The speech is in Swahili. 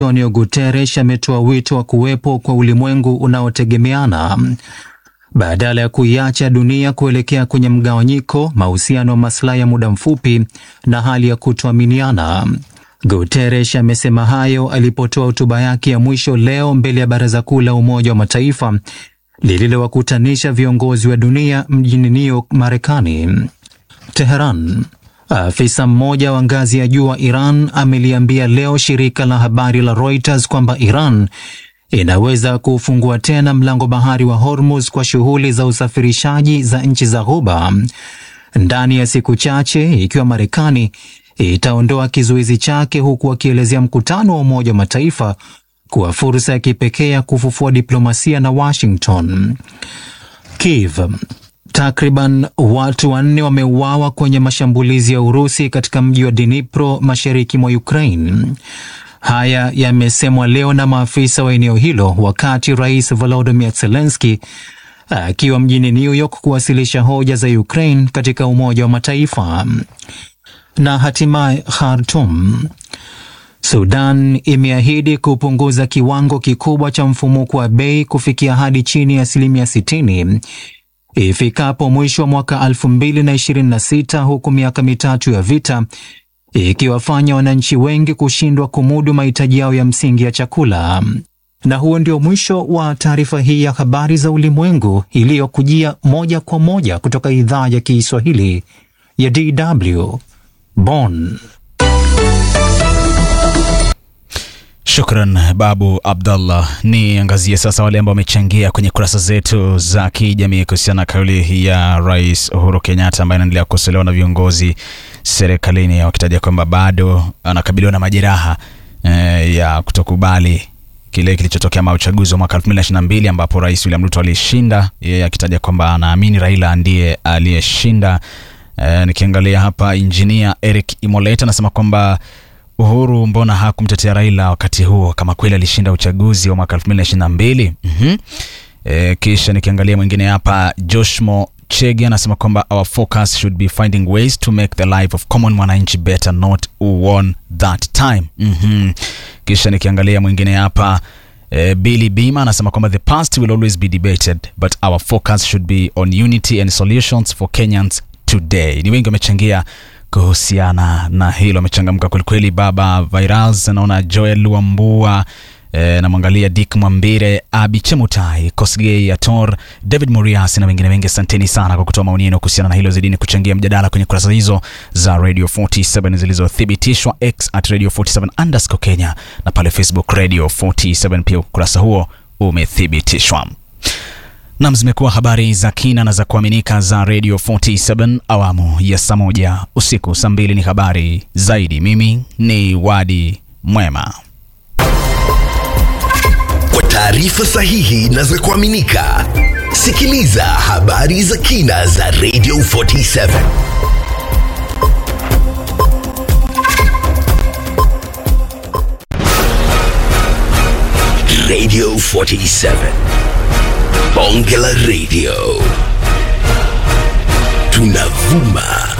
Antonio Guterres ametoa wito wa kuwepo kwa ulimwengu unaotegemeana badala ya kuiacha dunia kuelekea kwenye mgawanyiko, mahusiano, maslahi ya muda mfupi na hali ya kutoaminiana. Guterres amesema hayo alipotoa hotuba yake ya mwisho leo mbele ya Baraza Kuu la Umoja wa Mataifa lililowakutanisha viongozi wa dunia mjini New York, Marekani. Teheran. Afisa mmoja wa ngazi ya juu wa Iran ameliambia leo shirika la habari la Reuters kwamba Iran inaweza kufungua tena mlango bahari wa Hormuz kwa shughuli za usafirishaji za nchi za Ghuba ndani ya siku chache ikiwa Marekani itaondoa kizuizi chake, huku akielezea mkutano wa Umoja wa Mataifa kuwa fursa ya kipekee ya kufufua diplomasia na Washington. Kiev. Takriban watu wanne wameuawa kwenye mashambulizi ya Urusi katika mji wa Dnipro mashariki mwa Ukraine. Haya yamesemwa leo na maafisa wa eneo hilo wakati Rais Volodymyr Zelensky akiwa mjini New York kuwasilisha hoja za Ukraine katika Umoja wa Mataifa. Na hatimaye Khartoum. Sudan imeahidi kupunguza kiwango kikubwa cha mfumuko wa bei kufikia hadi chini ya asilimia 60 ifikapo mwisho wa mwaka 2026 huku miaka mitatu ya vita ikiwafanya wananchi wengi kushindwa kumudu mahitaji yao ya msingi ya chakula. Na huo ndio mwisho wa taarifa hii ya habari za ulimwengu iliyokujia moja kwa moja kutoka idhaa ya Kiswahili ya DW Bonn. Shukran Babu Abdallah. Ni angazie sasa wale ambao wamechangia kwenye kurasa zetu za kijamii kuhusiana na kauli ya Rais Uhuru Kenyatta ambaye anaendelea kukosolewa na viongozi serikalini wakitaja kwamba bado anakabiliwa na majeraha eh, ya kutokubali kile kilichotokea ma uchaguzi wa mwaka 2022 ambapo Rais William Ruto alishinda, yeye akitaja kwamba anaamini Raila ndiye aliyeshinda. Eh, nikiangalia hapa injinia Eric Imoleta anasema kwamba Uhuru mbona hakumtetea Raila wakati huo kama kweli alishinda uchaguzi wa mwaka 2022? Mhm. E, kisha nikiangalia mwingine hapa Joshmo Chege anasema kwamba our focus should be finding ways to make the life of common mwananchi better not who won that time. Mhm. Kisha nikiangalia mwingine hapa e, Billy Bima anasema kwamba the past will always be debated but our focus should be on unity and solutions for Kenyans today. Ni wengi wamechangia kuhusiana na hilo, amechangamka kwelikweli. Baba Virals, naona Joel Wambua e, namwangalia Dick Mwambire, Abi Chemutai, Kosgei Ator, David Murias na wengine wengi. Asanteni sana kwa kutoa maoni yenu kuhusiana na hilo. Zidini kuchangia mjadala kwenye kurasa hizo za Radio 47 zilizothibitishwa, X at Radio 47 underscore Kenya na pale Facebook Radio 47 pia ukurasa huo umethibitishwa. Nam, zimekuwa habari za kina na za kuaminika za Radio 47 awamu ya saa moja usiku. Saa mbili ni habari zaidi. Mimi ni Wadi Mwema. Kwa taarifa sahihi na za kuaminika, sikiliza habari za kina za Radio 47 Radio 47 Bonge la Radio tunavuma